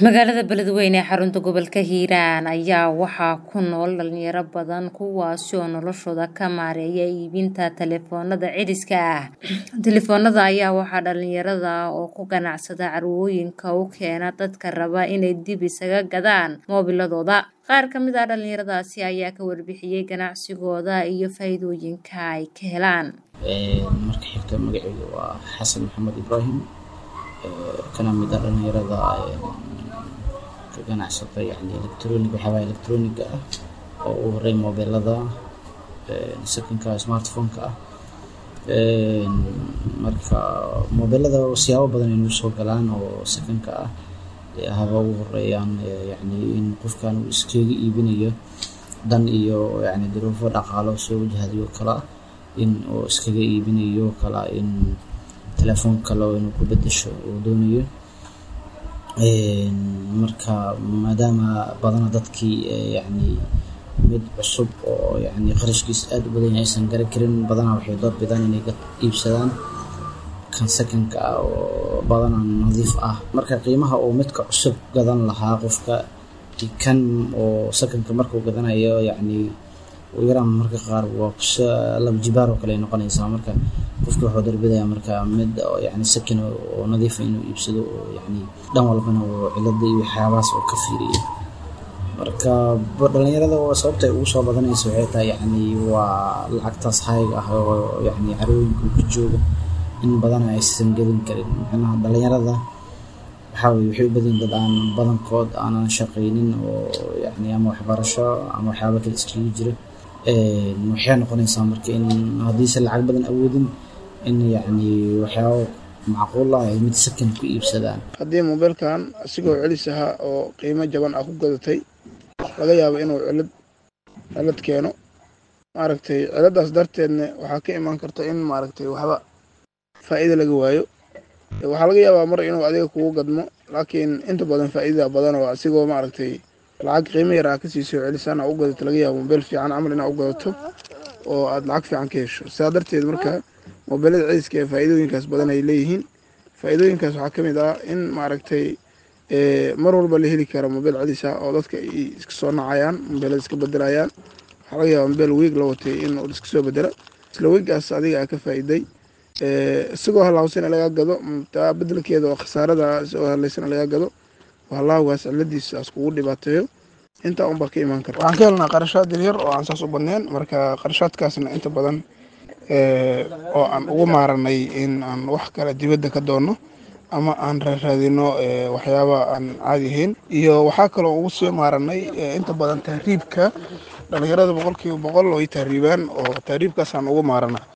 magaalada beledweyne ee xarunta gobolka hiiraan ayaa waxaa ku nool dhalinyaro badan kuwaasi oo noloshooda ka maareeya iibinta taleefoonada ciriska ah taleefoonada ayaa waxaa dhalinyarada oo ku ganacsada carwooyinka u keena dadka raba inay dib isaga gadaan moobiladooda qaar ka mid ah dhalinyaradaasi ayaa ka warbixiyey ganacsigooda iyo faa-iidooyinka ay ka helaan marka xigta magaceyga waa xasan maxamed ibraahim kana mid ah dhalinyarada ka ganacsata yani electronic waxyaabaa electroniga ah oo u horey mobeelada secondka smartphone-ka ah marka mobeelada siyaabo badan ay nagu soo galaan oo secondka ah haba ugu horeeyaan yani in qofkan uu iskaga iibinayo dan iyo yani duruufo dhaqaalo soo wajahdayo kala in uu iskaga iibinayo kala in telefoon kale inuu ku bedesho uu doonayo marka maadaama badana dadkii yani mid cusub oo yani qarashkiisa aada u badan yahay aysan garan karin badanaa waxay door bidaan inay iibsadaan kan secondka ah oo badana nadiif ah marka qiimaha uu midka cusub gadan lahaa qofka kan oo secondka markuu gadanayo yani yaraan marka qaar waa laba jibaar oo kale ay noqonaysaa marka qofka wuxuu darbidaya marka mid yani sakin oo nadiifa inuu iibsado oo yani dhan walbana oo cilada iyo waxyaabahaas oo ka fiiriyo marka dhalinyarada sababta ay ugu soo badanaysa waxay tahay yani waa lacagtaas hayga ah oo yani carooyinka ku jooga in badana aysan gelin karin macnaha dhalinyarada waxaa weye waxay u badan dad aan badankood aanan shaqaynin oo yani ama waxbarasho ama waxyaaba kale iskaga jira waxay noqonaysaa marka in haddiise lacag badan awoodin in yani waxyaaba macquul ah ay mid sakan ku iibsadaan haddii mobeelkan asigoo celis ahaa oo qiimo jaban ah ku gadatay laga yaabo inuu cilad cilad keeno maaragtay ciladaas darteedna waxaa ka imaan karta in maaragtay waxba faa'iida laga waayo waxaa laga yaabaa mar inuu adiga kugu gadmo laakiin inta badan faa'iidada badan oo asigoo maaragtay lacag qiimo yar aa ka siiso celisaan aa u gadato laga yaabo mobeel fiican camal inaa u gadato oo aada lacag fiican ka hesho sidaa darteed marka mobeelada celiska ee faa'iidooyinkaas badan ay leeyihiin faa'iidooyinkaas waxaa ka mid ah in maaragtay mar walba la heli karo mobeel celis ah oo dadka ay iska soo nacayaan mobeelada iska bedelayaan waxaa laga yaaba mobeel wiig la watay in uu iska soo bedelo isla wiigaas adiga aa ka faa'iiday isagoo halaawsana laga gado taa bedelkeeda oo khasaarada isagoo halaysana laga gado halaawgaas ciladiisaas kugu dhibaateeyo intaa unbaa ka imaan kara waxaan ka helnaa qarashaad yaryar oo aan saas u badneen marka qarashaadkaasna inta badan oo aan ugu maaranay in aan wax kale dibadda ka doonno ama aan raaraadino waxyaaba aan caadi ahayn iyo waxaa kaloo ugu sii maaranay inta badan tahriibka dhalinyarada boqolkiiba boqol way tahriibaan oo tahriibkaasaan ugu maarana